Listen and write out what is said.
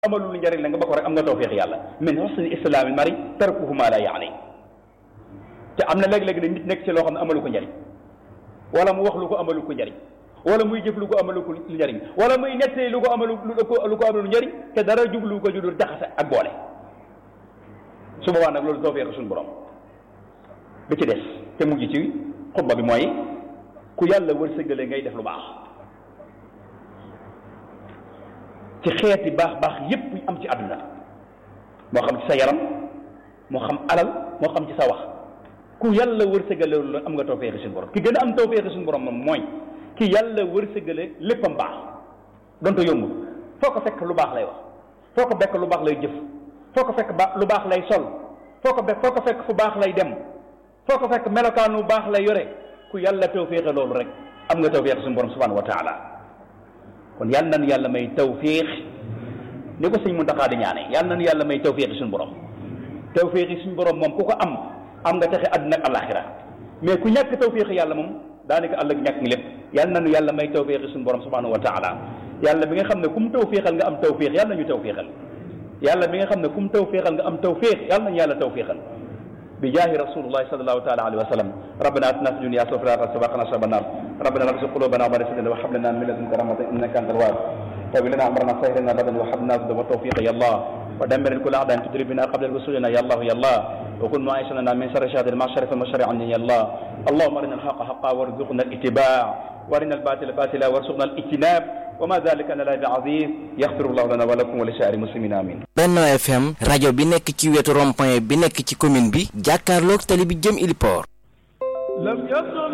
amalul njariñ la nga ba ko rek am nga tawfiix yàlla min husni islaamil mari tarkuhu ma la yaani te am na léeg-léeg ne nit nekk ci loo xam ne amalu ko njariñ wala mu wax lu ko amalu ko njariñ wala muy jëf lu ko amalu ko njariñ wala muy nettali lu ko amalu lu ko amalu njariñ te dara jublu ko judul jaxase ak boole su boobaa nag loolu tawfiix suñu borom bi ci des te mujj ci xutba bi mooy ku yàlla wërsëgale ngay def lu baax ci xeeti baax baax yépp yu am ci àdduna moo xam ci sa yaram moo xam alal moo xam ci sa wax ku yàlla wërsëgale loolu am nga tawfeexi suñu borom ki gën a am tawfeexi suñu borom moom mooy ki yàlla wërsëgale léppam baax donte yombul foo ko fekk lu baax lay wax foo ko fekk lu baax lay jëf foo ko fekk ba lu baax lay sol foo ko foo ko fekk fu baax lay dem foo ko fekk melokaan lu baax lay yore ku yàlla tawféexe loolu rek am nga tawféex suñu borom subhanahu wa taala kon yàlla nañu yàlla may tawféex ni ko sëñ Muntaxa di ñaane yàlla nañu yàlla may tawféexi suñu borom tawféexi suñu borom moom ku ko am am nga texe àdduna ak alaxira mais ku ñàkk tawféexi yàlla moom daanaka àllëg ñàkk ngi lépp yàlla nañu yàlla may tawféexi suñu borom subhanahu wa taala yàlla bi nga xam ne ku mu tawféexal nga am tawféex yàlla nañu tawféexal yàlla bi nga xam ne ku mu tawféexal nga am tawféex yàlla nañu yàlla tawféexal بجاه رسول الله صلى الله تعالى عليه وسلم ربنا اتنا في الدنيا حسنه وفي الاخره سبقنا شر النار ربنا لا تزغ قلوبنا بعد إذ هديتنا وهب لنا من لدنك رحمه انك انت الوهاب طول لنا امرنا سهلنا غدا وهب لنا رشدا وتوفيق يا الله ودمر كل اعداء تدري بنا قبل الوصول يا الله يا الله وكن معيشنا من شر شهاد المعشر فالمشر عني يا الله اللهم ارنا الحق حقا وارزقنا الاتباع وارنا الباطل باطلا وارزقنا الاجتناب وما ذلك على الله بعزيز يغفر الله لنا ولكم ولسائر المسلمين امين Benno FM rajo bi nekk ci wetu rond-point bi nekk ci commune bi jàkkaarloog tali bi jëm Iliport